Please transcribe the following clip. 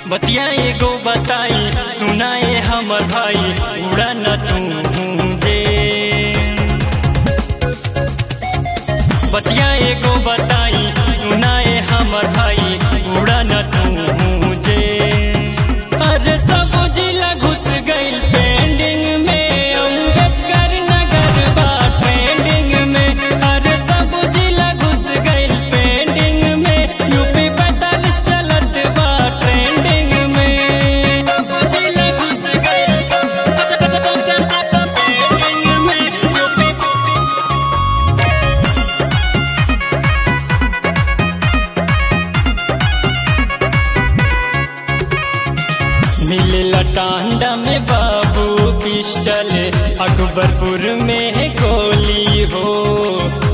बतिया एगो बताई सुनाए हमर भाई उड़ा न तू जे बतिया एगो बताई सुनाए हमर भाई उड़ा न तू जे अरे सब जिला घुस गइल पेंडिंग में अम्बेडकर नगर बा ट्रेंडिंग में अरे सब जिला घुस गइल पेंडिंग में यूपी पैतालीस चलत बा ट्रेंडिंग में सब जिला घुस गइल ट्रेंडिंग में यूपी मिलला टांडा में बाबू पिस्टल अकबरपुर में गोली हो